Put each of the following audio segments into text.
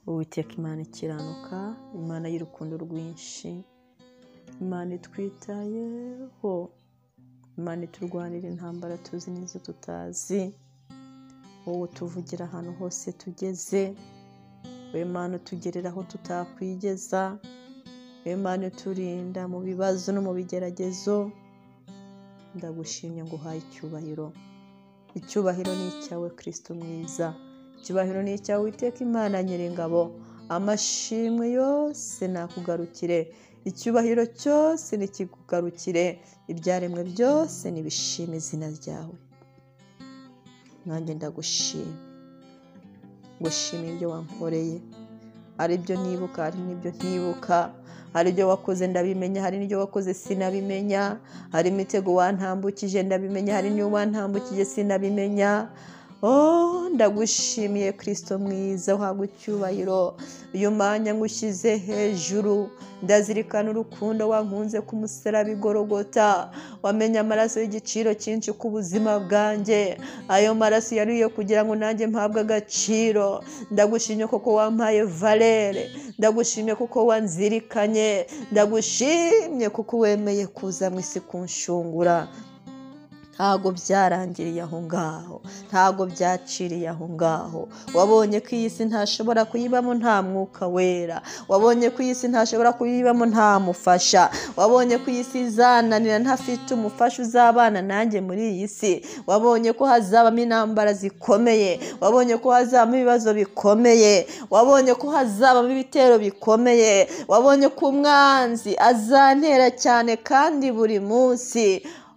uwiteka imana ikiranuka imana y'urukundo rwinshi imana itwitayeho imana iturwanira intambara tuzi n'izo tutazi wowe tuvugira ahantu hose tugeze wowe mana utugerera aho tutakwigeza wowe mana uturinda mu bibazo no mu bigeragezo ndagushimye ngo uhaye icyubahiro icyubahiro ni icyawe kirisito mwiza icyubahiro ni icyawe witeka imana nyir'ingabo amashimwe yose nakugarukire icyubahiro cyose nikikugarukire ibyaremwe byose nibishima izina ryawe nanjye ndagushima gushima ibyo wankoreye hari ibyo nibuka hari n'ibyo ntibuka hari ibyo wakoze ndabimenya hari n'ibyo wakoze sinabimenya hari imitego wantambukije ndabimenya hari n'iyo wantambukije sinabimenya Oh, ndagushimiye kirisito mwiza uhabwa icyubahiro uyu mwanya ngushyize hejuru ndazirikana urukundo wankunze ku musaraba igorogota wamenye amaraso y'igiciro cyinshi ku buzima bwanjye ayo maraso yariye kugira ngo nanjye mpabwe agaciro ndagushimye kuko wampaye valere ndagushimye kuko wanzirikanye ndagushimye kuko wemeye kuza mu isi kunshungura ntabwo byarangiriye aho ngaho ntabwo byaciriye aho ngaho wabonye ko iyi si ntashobora kuyibamo nta mwuka wera wabonye ko iyi si ntashobora kuyibamo nta mufasha wabonye ko iyi si izananira ntafite umufasha uzabana nanjye muri iyi si wabonye ko hazabamo intambara zikomeye wabonye ko hazabamo ibibazo bikomeye wabonye ko hazabamo ibitero bikomeye wabonye ko umwanzi azantera cyane kandi buri munsi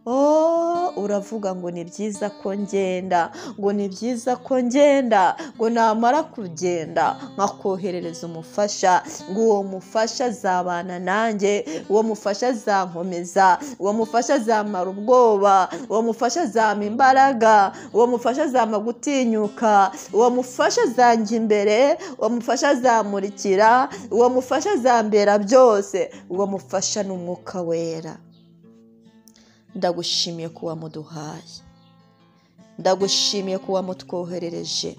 oh uravuga ngo ni byiza ko ngenda ngo ni byiza ko ngenda ngo namara kugenda nkakoherereza umufasha ngo uwo mufasha azabana nanjye uwo mufasha azankomeza uwo mufasha azamara ubwoba uwo mufasha azampa imbaraga uwo mufasha azampa gutinyuka uwo mufasha azanjya imbere uwo mufasha azamurikira uwo mufasha azambera byose uwo mufasha ni umwuka wera ndagushimiye ko wamuduhaye ndagushimiye ko wamutwoherereje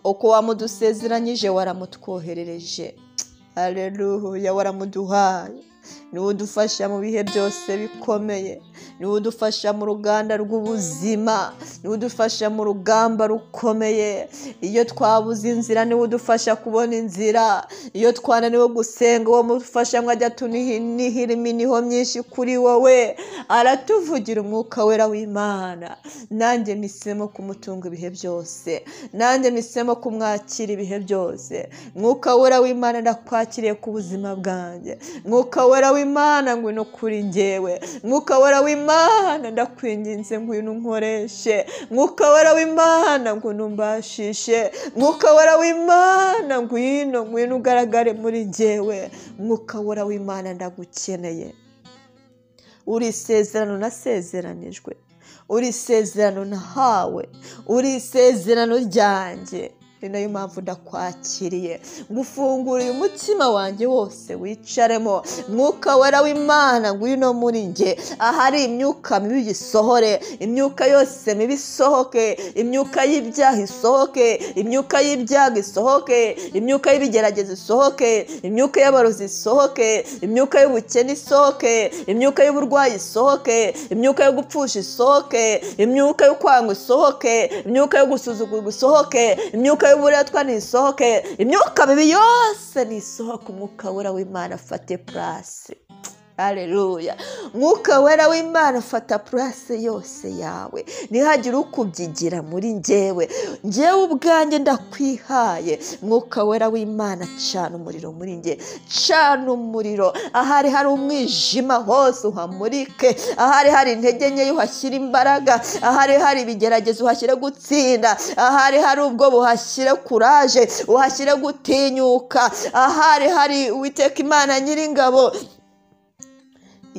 uko wamudusezeranyije waramutwoherereje areruya waramuduhaye niwe udufasha mu bihe byose bikomeye niwe udufasha mu ruganda rw'ubuzima niwe udufasha mu rugamba rukomeye iyo twabuze inzira niwe udufasha kubona inzira iyo twananiwe gusenga uwo mufasha mwajya tunihira iminiho myinshi kuri wowe aratuvugira umwuka wera w'imana nanjye misemo kumutunga ibihe byose nanjye misemo kumwakira ibihe byose mwuka wera w'imana ndakwakiriye ku buzima bwanjye mwuka wera w'imana ngwino kuri ngewe mwuka wera w'imana ndakwinginze ngwino unkoreshe mwuka wera w'imana ngwino umbashishe mwuka wera w'imana ngwino ngwino ugaragare muri ngewe mwuka wera w'imana ndagukeneye uri isezerano nasezeranijwe uri isezerano nahawe uri isezerano ryanjye ni nayo mpamvu ndakwakiriye ngufunguriye umutima wanjye wose wicaremo mwuka wera w'imana ngwino muri njye ahari imyuka mibi igisohore imyuka yose mibi isohoke imyuka y'ibyaha isohoke imyuka y'ibyago isohoke imyuka y'ibigeragezo isohoke imyuka y'abarozi isohoke imyuka y'ubukene isohoke imyuka y'uburwayi isohoke imyuka yo gupfusha isohoke imyuka yo kwanga isohoke imyuka yo gusuzugurwa isohoke imyuka y'uburetwa nisohoke imyuka mibi yose nisohoke umwuka wera w'imana afate purasi hareruya mwuka wera w'imana fata purase yose yawe ntihagire ukubyigira muri ngewe ngewe ubwanjye ndakwihaye mwuka wera w'imana cana umuriro muri nge cana umuriro ahari hari umwijima hose uhamurike ahari hari intege nkeya uhashyire imbaraga ahari hari ibigeragezo uhashyire gutsinda ahari hari ubwo buhashyire kuraje uhashyire gutinyuka ahari hari uwiteka imana nyir'ingabo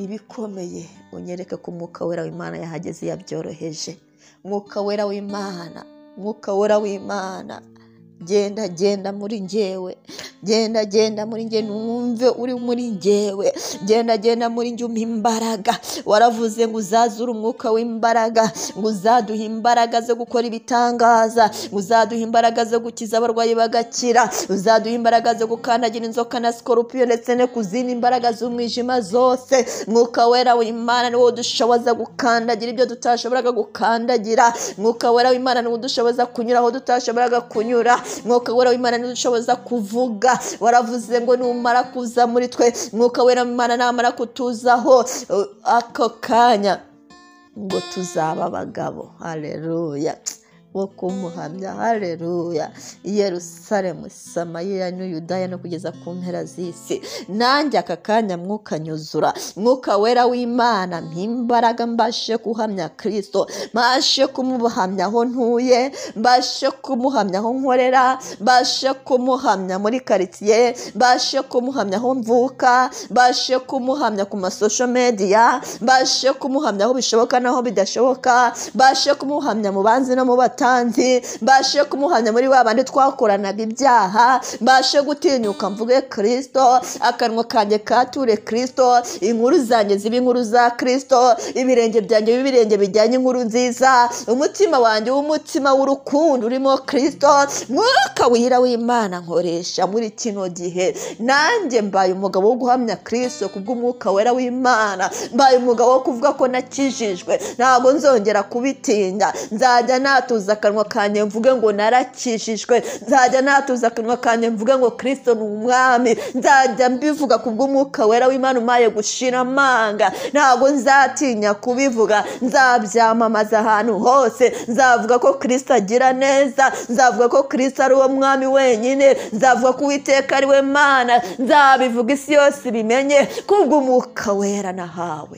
ibikomeye unyereke ko umwuka wera w'imana yahageze yabyoroheje umwuka wera w'imana umwuka wera w'imana genda genda muri njyewe genda genda muri njye numve uri muri njyewe genda genda muri njye umpa imbaraga waravuze ngo uzazure umwuka w'imbaraga ngo uzaduhe imbaraga zo gukora ibitangaza ngo uzaduhe imbaraga zo gukiza abarwayi bagakira uzaduhe imbaraga zo gukandagira inzoka na sikoropiyo ndetse no ku zindi mbaraga z'umwijima zose mwuka wera w'imana niwo dushoboza gukandagira ibyo tutashoboraga gukandagira mwuka wera w'imana niwo dushoboza kunyura aho tutashoboraga kunyura mwuka wera w'imana niwo dushoboza kuvuga waravuze ngo numara kuza muri twe mwuka wera w'imana namara kutuzaho uh, ako kanya ngo tuzaba abagabo haleluya wo kumuhamya haleluya yerusalemu samariya n'uyudaya no kugeza ku mpera z'isi nanjye aka kanya mwuka nyuzura mwuka wera w'imana mpimbaraga mbashe guhamya kirisito mbashe kumuhamya aho ntuye mbashe kumuhamya aho nkorera mbashe kumuhamya muri karitsiye mbashe kumuhamya aho mvuka mbashe kumuhamya ku masosho mediya mbashe kumuhamya aho bishoboka n'aho bidashoboka mbashe kumuhamya mu banzi no mu batanzi batanzi mbashe kumuhamya muri wa bandi twakoranaga ibyaha mbashe gutinyuka mvuge kirisito akanwa kanjye kature kirisito inkuru zanjye zibe inkuru za kirisito ibirenge byanjye bibe ibirenge bijyanye inkuru nziza umutima wanjye w'umutima w'urukundo urimo kirisito mwuka wihira w'imana nkoresha muri kino gihe nanjye mbaye umugabo wo guhamya kirisito kubw'umwuka wera w'imana mbaye umugabo wo kuvuga ko nakijijwe ntabwo nzongera kubitinya nzajya natuza natuza akanwa kanjye mvuge ngo narakijijwe nzajya natuza akanwa kanjye mvuge ngo kirisito ni umwami nzajya mbivuga ku bw'umwuka wera w'imana umaye gushira amanga ntabwo nzatinya kubivuga nzabyamamaza ahantu hose nzavuga ko kirisito agira neza nzavuga ko kirisito ari uwo mwami wenyine nzavuga ko uwiteka ari we mana nzabivuga isi yose ibimenye kubw'umwuka wera nahawe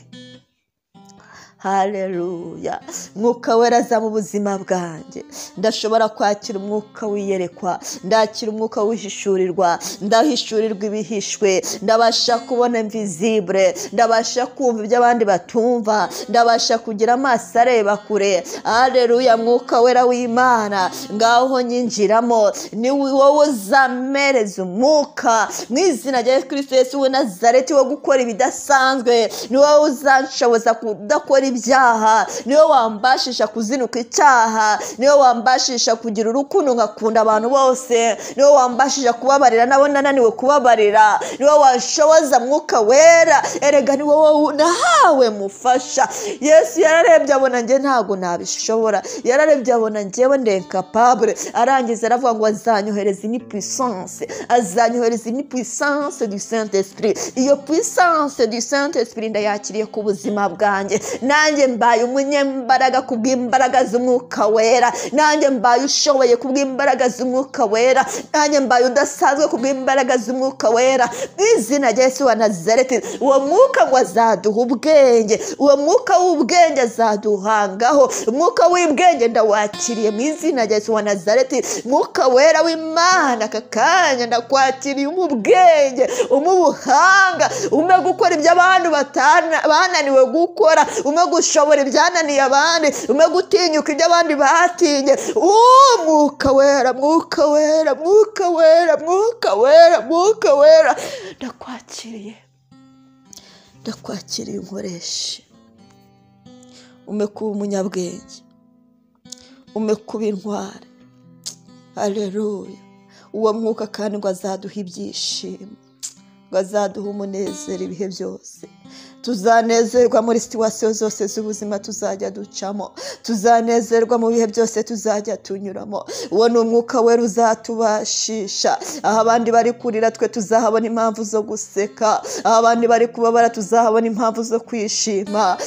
haleluya mwuka weraza mu buzima bwanjye ndashobora kwakira umwuka wiyerekwa ndakira umwuka wihishurirwa ndahishurirwa ibihishwe ndabasha kubona mvizibure ndabasha kumva ibyo abandi batumva ndabasha kugira amaso areba kure haleluya mwuka wera w'imana ngaho nyinjiramo ni wowe uzamereza umwuka mu izina rya kirisito yesu we nazareti wo gukora ibidasanzwe ni wowe uzanshoboza kudakora ibyaha niwe wambashisha kuzinuka icyaha niwe wambashisha kugira urukundo ngakunda abantu bose niwe wambashisha kubabarira nabo nananiwe kubabarira niwe washoboza mwuka wera erega ni wowe nahawe mufasha yesu yararebye abona njye ntabwo nabishobora yararebye abona njyewe ndekapabure arangiza aravuga ngo azanyohereza ini puissance azanyohereza ini puissance du saint esprit iyo puissance du saint esprit ndayakiriye ku buzima bwanjye nanjye mbaye umunyembaraga ku bw'imbaraga z'umwuka wera nanjye mbaye ushoboye ku bw'imbaraga z'umwuka wera nanjye mbaye udasanzwe ku bw'imbaraga z'umwuka wera mu izina rya yesu wa nazareti uwo mwuka ngo azaduha ubwenge uwo mwuka w'ubwenge azaduhangaho umwuka w'ubwenge ndawakiriye mu izina rya yesu wa nazareti mwuka wera w'imana aka kanya ndakwakiriye umuha ubwenge umuha ubuhanga ume gukora ibyo abantu bananiwe gukora ume gushobora ibyananiye abandi ume gutinyuka ibyo abandi batinye uwo mwuka wera mwuka wera mwuka wera mwuka wera mwuka wera ndakwakiriye ndakwakiriye unkoreshe ume kuba umunyabwenge ume kuba intwari haleluya uwo mwuka kandi ngo azaduha ibyishimo ngo azaduha umunezero ibihe byose tuzanezerwa muri situwasiyo zose z'ubuzima tuzajya ducamo tuzanezerwa mu bihe byose tuzajya tunyuramo uwo ni umwuka wera uzatubashisha aho abandi bari kurira twe tuzahabona impamvu zo guseka aho abandi bari kubabara tuzahabona impamvu zo kwishima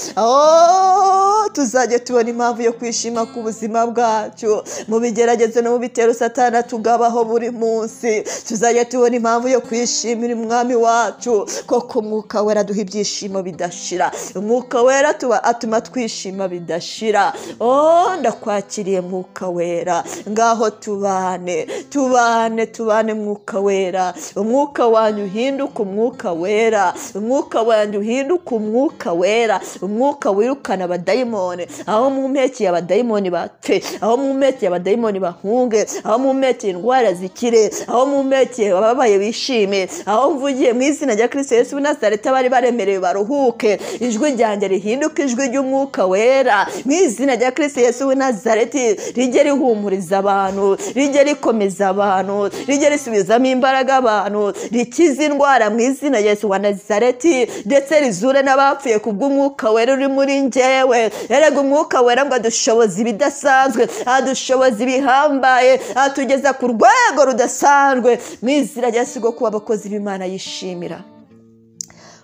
tuzajya tubona impamvu yo kwishima ku buzima bwacu mu bigeragezo no mu bitero satana tugabaho buri munsi tuzajya tubona impamvu yo kwishimira umwami wacu ko ku mwuka wera duha ibyishimo bidashira umwuka wera tuba- atuma twishima bidashira oh ndakwakiriye mwuka wera ngaho tubane tubane tubane mwuka wera umwuka wanyu uhinduka umwuka wera umwuka wanyu uhinduka umwuka wera umwuka wirukana abadayimoni aho mumpekeye abadayimoni bate aho mumpekeye abadayimoni bahunge aho mumpekeye indwara zikire aho mumpekeye ababaye bishime aho mvugiye mu izina rya kirisito yesu w'i nazareti abari baremerewe baruhuke ijwi ryanjye rihinduke ijwi ry'umwuka wera mu izina rya kirisito yesu w'i nazareti rijye rihumuriza abantu rijye rikomeza abantu rijye risubizamo imbaraga abantu rikize indwara mu izina rya yesu wa nazareti ndetse rizure n'abapfuye ku bw'umwuka wera uri muri njyewe erega umwuka wera ngo adushoboza ibidasanzwe adushoboza ibihambaye atugeza ku rwego rudasanzwe mu izina rya yesu rwo kuba abakozi b'imana yishimira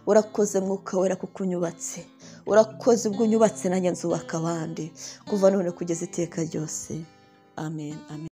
urakoze mwuka wera kuko unyubatse urakoze ubwo unyubatse nanjye nzubaka abandi kuva none kugeza iteka ryose amen amen